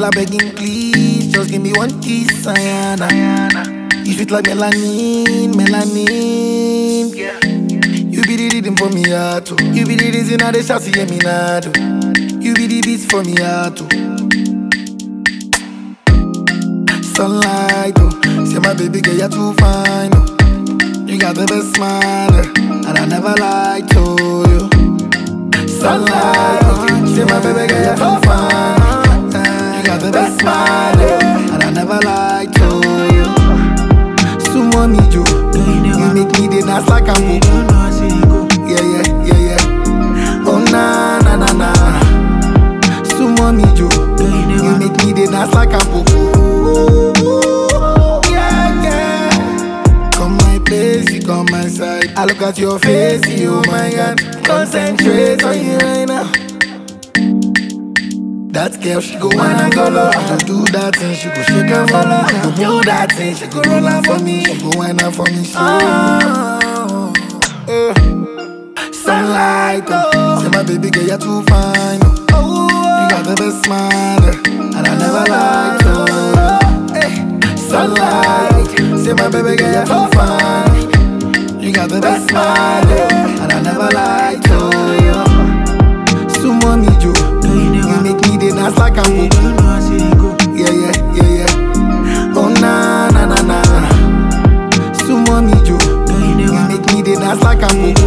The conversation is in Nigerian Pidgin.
Girl, I begging please, just give me one kiss, Ayana. You sweet like melanin, melanin. You be the rhythm for me heart, oh. You be the reason I dey shout see me now, You be the beats for me heart, oh. Sunlight, oh. Say my baby girl, you're too fine, oh. You got the best smile, eh, and I never lied to you. Sunlight, oh. Say my baby girl, you're too fine. eh, You got the best smile, eh, and I never lied to you. Sumo me, Joe. You make me the dance like I'm Yeah, yeah, yeah, yeah. Oh, na, na, na, na. Sumo me, Joe. You make me the dance like I'm Yeah, yeah. Come my place, you come my side. I look at your face, you, oh my God. Concentrate on you right now. That girl, she go wine and go low. I go do that thing, she go shake and follow. I go do that thing, she go roll out for me. She go wine out for me. She oh, eh. Sunlight, oh. Say my baby girl, you're too fine. Oh. You got the best smile, eh, and I never lied to you. Eh. Sunlight, say my baby girl, you're too fine. You got the best smile, eh, and I never lied to you. Sumo me, Joe. You make me the dance like I'm Yeah, yeah, yeah, yeah. Oh, na, na, na, na. Sumo me, Joe. You make me the dance like I'm